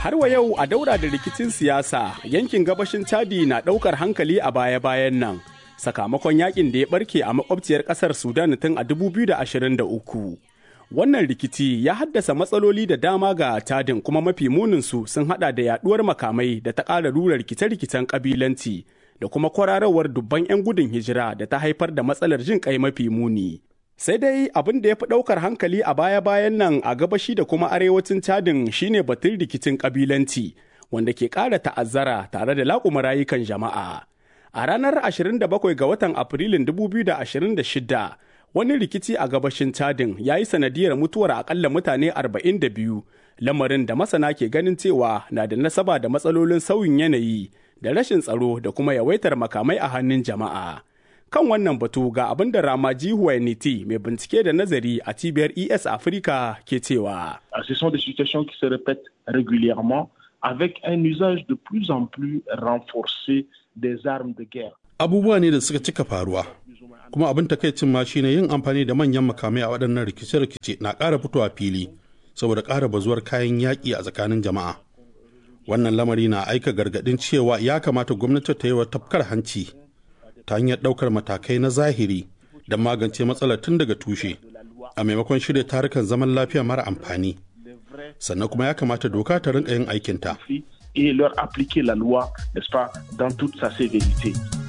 Har wa yau a daura da rikicin siyasa yankin gabashin Chadi na ɗaukar hankali a baya-bayan nan. Sakamakon yakin da ya barke a makwabciyar ƙasar Sudan tun a 2023. Wannan rikici ya haddasa matsaloli da dama ga Chadin kuma mafi muninsu sun hada da yaduwar makamai da ta ƙara rura rikice-rikicen ƙabilanci da kuma kwararowar dubban 'yan gudun hijira da ta haifar da matsalar jin kai mafi muni. Sai dai abin da ya fi ɗaukar hankali a baya-bayan nan a gabashi da kuma arewacin Chadin shine batun rikicin ƙabilanci wanda ke ƙara ta'azzara tare da laƙuma rayukan jama'a. A ranar 27 ga watan Afrilun 2026 wani rikici a gabashin Chadin ya yi sanadiyar mutuwar akalla mutane 42 lamarin da masana ke ganin cewa na da nasaba da matsalolin sauyin yanayi da rashin tsaro da kuma yawaitar makamai a hannun jama'a. Kan wannan batu ga abin da Ramaji Huwainiti mai bincike da nazari a cibiyar ES Africa ke cewa. Ce sont des situations qui se répètent régulièrement avec un usage de plus en plus renforcé des armes de guerre. Abubuwa ne da suka cika faruwa. Kuma abin takaicin ma shine yin amfani da manyan makamai a waɗannan rikice-rikice na ƙara fitowa fili saboda ƙara bazuwar kayan yaƙi a tsakanin jama'a. Wannan lamari na aika gargaɗin cewa ya kamata gwamnati ta yi wa tafkar hanci ta hanyar ɗaukar matakai na zahiri don magance matsalar tun daga tushe a maimakon shirya tarukan zaman lafiya mara amfani. Sannan kuma ya kamata doka ta rinka yin aikinta. Et leur appliquer la loi, n'est-ce pas, dans toute sa sévérité.